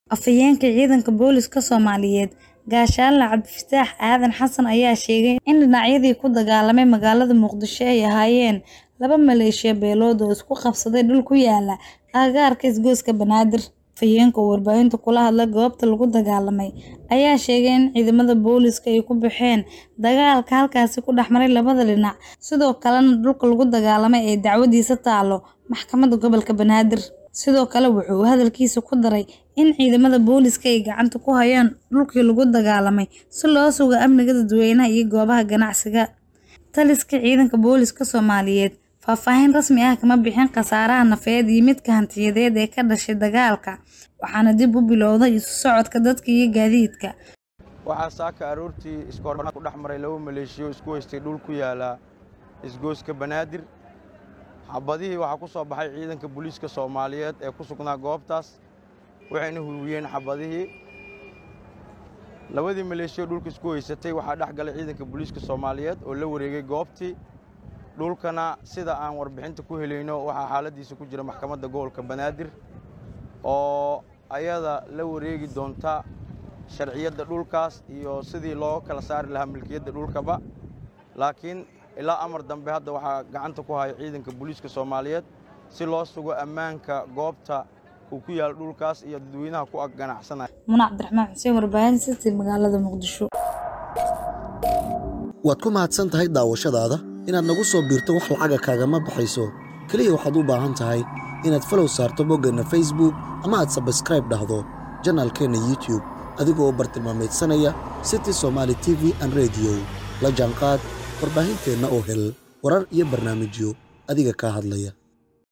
Afhayeenka ciidanka booliska Soomaaliyeed Gaashaanle Cabdifataax Aadan Xasan ayaa sheegay in dhinacyadii ku dagaalamay magaalada Muqdisho ay ahaayeen laba maleeshiya beelood oo isku qabsaday dhul ku yaala agagaarka isgoyska Banaadir. Afhayeenka oo warbaahinta kula hadlay goobta lagu dagaalamay ayaa sheegay in ciidamada booliska ay ku baxeen dagaalka halkaasi ku dhex maray labada dhinac, sidoo kalena dhulka lagu dagaalamay ay dacwadiisa taalo maxkamadda gobolka Banaadir. Sidoo kale wuxuu hadalkiisa ku daray in ciidamada booliska ay gacanta ku hayaan dhulkii lagu dagaalamay si loo sugo amniga dadweynaha iyo goobaha ganacsiga. Taliska ciidanka booliska Soomaaliyeed faahfaahin rasmi ah kama bixin khasaaraha nafeed iyo midka hantiyadeed ee ka dhashay dagaalka, waxaana dib u bilowday isu socodka dadka iyo gaadiidka. waxaa saaka aroortii iskoornaa ku dhex maray laba maleeshiyo isku haystay dhul ku yaala isgoyska banaadir xabadihii waxaa ku soo baxay ciidanka booliiska soomaaliyeed ee ku sugnaa goobtaas waxayna hurwiyeen xabadihii labadii maleeshiyo dhulka isku haysatay waxaa dhex galay ciidanka booliiska soomaaliyeed oo la wareegay goobtii dhulkana sida aan warbixinta ku helayno waxaa xaaladiisa ku jira maxkamadda gobolka banaadir oo ayada la wareegi doonta sharciyadda dhulkaas iyo sidii loo kala saari lahaa milkiyadda dhulkaba laakiin ilaa amar dambe hadda waxaa gacanta ku haya ciidanka booliiska soomaaliyeed si loo sugo ammaanka goobta uu ku yaalo dhulkaas iyo dadweynaha ku ag ganacsanaya Muna Cabdiraxmaan Xuseen warbaahinta City magaalada Muqdisho. waad ku mahadsan tahay daawashadaada inaad nagu soo biirto wax lacaga kaagama baxayso keliya waxaad u baahan tahay inaad falow saarto boggeenna facebook ama aad sabskraib dhahdo janaalkeenna youtube adigoo u bartilmaamaydsanaya city somaali t v an rediyo la jaanqaad warbaahinteenna oo hel warar iyo barnaamijyo adiga kaa hadlaya